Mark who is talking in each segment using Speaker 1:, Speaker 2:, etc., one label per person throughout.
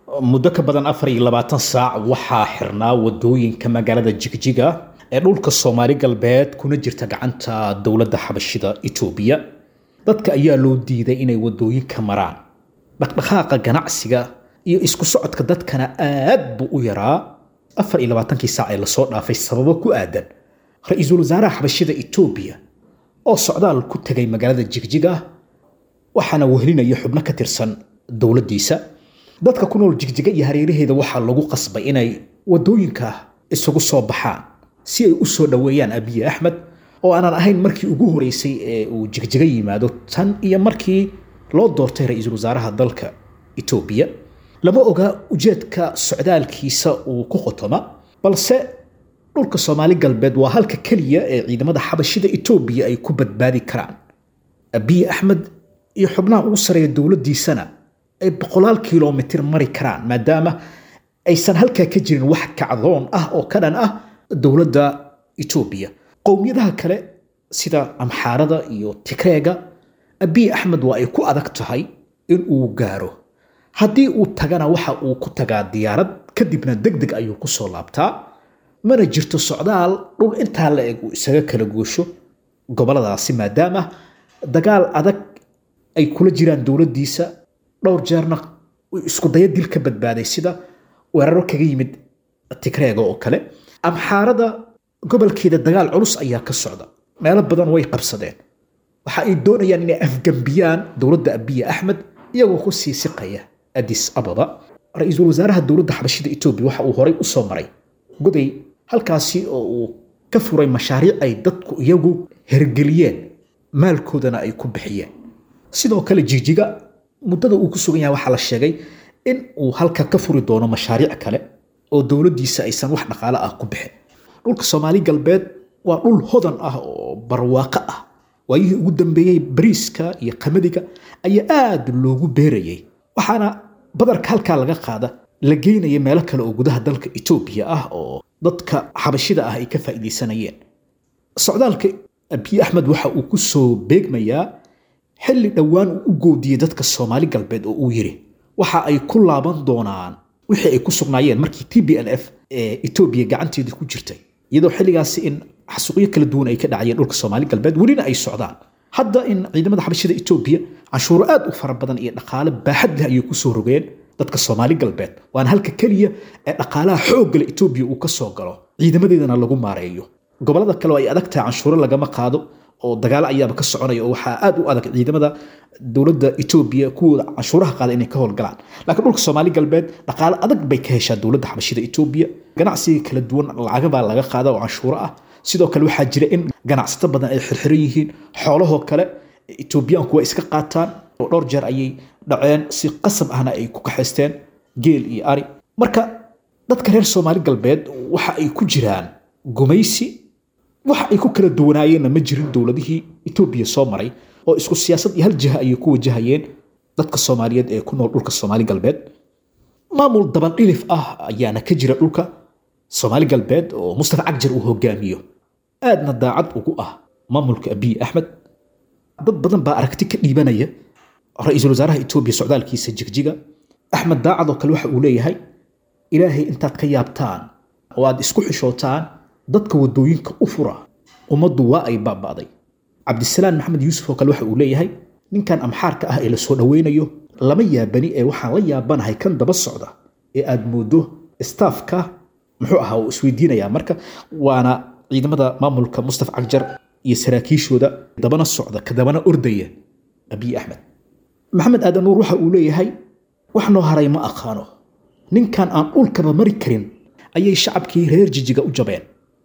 Speaker 1: muddo ka badan afar iyo labaatan saac waxaa xirnaa wadooyinka magaalada jigjiga ee dhulka soomaali galbeed kuna jirta gacanta dowladda xabashida etoobiya dadka ayaa loo diiday inay wadooyinka maraan dhaqdhaqaaqa ganacsiga iyo isku socodka dadkana aad buu u yaraa afar iyo labaatankii saac ee lasoo dhaafay sababo ku aadan ra-iisul wasaaraha xabashida etoobiya oo socdaal ku tegay magaalada jigjiga waxaana wehelinaya xubno ka tirsan dowladdiisa dadka ku nool jigjiga iyo hareeraheeda waxaa lagu qasbay inay wadooyinka isugu soo baxaan si ay u soo dhoweeyaan abiye axmed oo aanan ahayn markii ugu horeysay ee uu jigjiga yimaado tan iyo markii loo doortay ra-iisul wasaaraha dalka etoobiya lama oga ujeedka socdaalkiisa uu ku qotoma balse dhulka soomaali galbeed waa halka keliya ee ciidamada xabashida etoobiya ay ku badbaadi karaan abiye axmed iyo xubnaha ugu sareeya dowladdiisana ay boqolaal kilomitir mari karaan maadaama aysan halkaa ka jirin wax kacdoon ah oo ka dhan ah dowladda etoobiya qowmiyadaha kale sida amxaarada iyo tigreega abiy axmed waa ay ku adag tahay in uu gaaro haddii uu tagana waxa uu ku tagaa diyaarad kadibna deg deg ayuu ku soo laabtaa mana jirto socdaal dhul intaa la eg uu isaga kala goosho goboladaasi maadaama dagaal adag ay kula jiraan dowladdiisa dhowr jeerna isku daya dil ka badbaaday sida weeraro kaga yimid tigreega oo kale amxaarada gobolkeeda dagaal culus ayaa ka socda meelo badan way qabsadeen waxa ay doonayaan inay afgambiyaan dowladda abiye axmed iyagoo ku sii siqaya adis ababa ra-iisul wasaaraha dowladda xabashida etoobiya waxa uu horay u soo maray goday halkaasi oo uu ka furay mashaariic ay dadku iyagu hergeliyeen maalkoodana ay ku bixiyeen sidoo kale jigjiga muddada uu ku sugan yahay waxaa la sheegay in uu halka ka furi doono mashaariic kale oo dowladdiisa aysan wax dhaqaale ah ku bixin dhulka soomaali galbeed waa dhul hodan ah oo barwaaqo ah waayihii ugu dambeeyey bariiska iyo qamadiga ayaa aad loogu beerayay waxaana badarka halkaa laga qaada la geynaya meelo kale oo gudaha dalka etoobiya ah oo dadka xabashida ah ay ka faa'iidaysanayeen socdaalka abiy axmed waxa uu ku soo beegmayaa xilli dhowaan uu u goodiyey dadka soomaali galbeed oo uu yidhi waxa ay ku laaban doonaan wixii ay ku sugnaayeen markii t b n f ee etoobiya gacanteeda ku jirtay iyadoo xilligaasi in xasuuqyo kala duwan ay ka dhacayeen dhulka soomaali galbeed welina ay socdaan hadda in ciidamada xabashida etoobiya canshuuro aad u fara badan iyo dhaqaale baaxad leh ayay kusoo rogeen dadka soomaali galbeed waana halka keliya ee dhaqaalaha xooggale etoobiya uu ka soo galo ciidamadeedana lagu maareeyo gobolada kale oo ay adag tahay canshuuro lagama qaado oo dagaalo ayaaba ka soconaya oo waxaa aad u adag ciidamada dowladda etoobiya kuwooda canshuuraha qaada inay ka howlgalaan laakiin dhulka soomaali galbeed dhaqaale adag bay ka heshaa dowladda xabashida etoobiya ganacsiga kala duwan lacaga baa laga qaada oo canshuuro ah sidoo kale waxaa jira in ganacsato badan ay xirxiran yihiin xoolahoo kale etoobiyaanku waa iska qaataan oo dhowr jeer ayay dhaceen si qasab ahna ay ku kaxaysteen geel iyo ari marka dadka reer soomaali galbeed waxa ay ku jiraan gumaysi waxa ay ku kala duwanaayeenna ma jirin dowladihii etoobiya soo maray oo isku siyaasad iyo hal jiha ayay ku wajahayeen dadka soomaaliyeed ee ku nool dhulka soomaali galbeed maamul dabandhilif ah ayaana ka jira dhulka soomaali galbeed oo mustafa cagjar uu hogaamiyo aadna daacad ugu ah maamulka abiy axmed dad badan baa aragti ka dhiibanaya ra-iisul wasaaraha etoobiya socdaalkiisa jigjiga axmed daacad oo kale waxa uu leeyahay ilaahay intaad ka yaabtaan oo aad isku xishootaan dadka wadooyinka u fura ummaddu waa ay baaba'day cabdisalaan maxamed yuusuf oo kale waxa uu leeyahay ninkan amxaarka ah ee la soo dhoweynayo lama yaabani ee waxaan la yaabanahay kan daba socda ee aad moodo staafka muxuu ahaa uu isweydiinayaa marka waana ciidamada maamulka mustafa cagjar iyo saraakiishooda dabana socda ka dabana ordaya abiy axmed maxamed aadan nuur waxa uu leeyahay wax noo haray ma aqaano ninkan aan dhulkaba mari karin ayay shacabkii reer jijiga u jabeen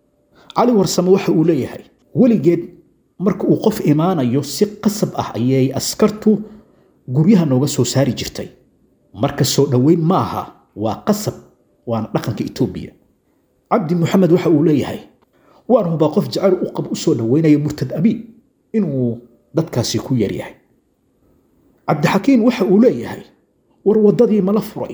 Speaker 1: cali warsame waxa uu leeyahay weligeed marka uu qof imaanayo si qasab ah ayay askartu guryaha nooga soo saari jirtay marka soo dhoweyn ma aha waa qasab waana dhaqanka etoobiya cabdi muxamed waxa uu leeyahay waan hubaa qof jacayl u qab u soo dhoweynaya murtad abi inuu dadkaasi ku yaryahay cabdixakiin waxa uu leeyahay war waddadii mala furay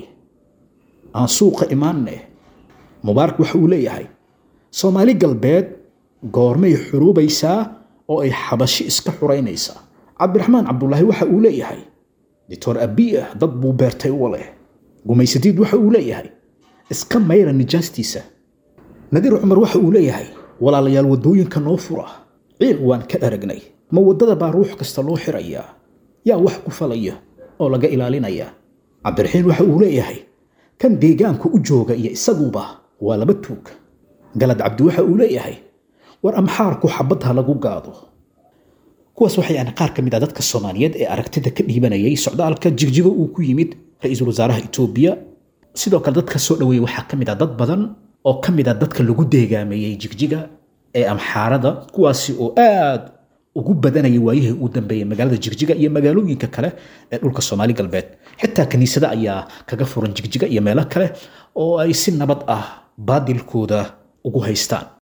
Speaker 1: aan suuqa imaanne mubaarak waxa uu leeyahay soomaali galbeed goormay xuruubaysaa oo ay xabashi iska xuraynaysaa cabdiraxmaan cabdulaahi waxa uu leeyahay doctor abiya dad buu beertay u leh gumaysadiid waxa uu leeyahay iska mayra nijaastiisa nadiir cumar waxa uu leeyahay walaalayaal waddooyinka noo fura ciil waan ka aragnay ma waddada baa ruux kasta loo xirayaa yaa wax ku falaya oo laga ilaalinaya cabdiraxiin waxa uu leeyahay kan deegaanku u jooga iyo isaguba waa laba tuug galad cabdi waxa uu leeyahay war amxaarku xabadha lagu gaado kuwaas waxay aan qaar ka mid ah dadka soomaaliyeed ee aragtida ka dhiibanayay socdaalka jigjigo uu ku yimid ra-iisul wasaaraha etoobiya sidoo kale dadka soo dhaweeyey waxaa ka mid ah dad badan oo ka mid ah dadka lagu deegaameeyey jigjiga ee amxaarada kuwaasi oo aad ugu badanayay waayihii uu dambeeyey magaalada jigjiga iyo magaalooyinka kale ee dhulka soomaali galbeed xitaa kiniisada ayaa kaga furan jigjiga iyo meelo kale oo ay si nabad ah baadilkooda ugu haystaan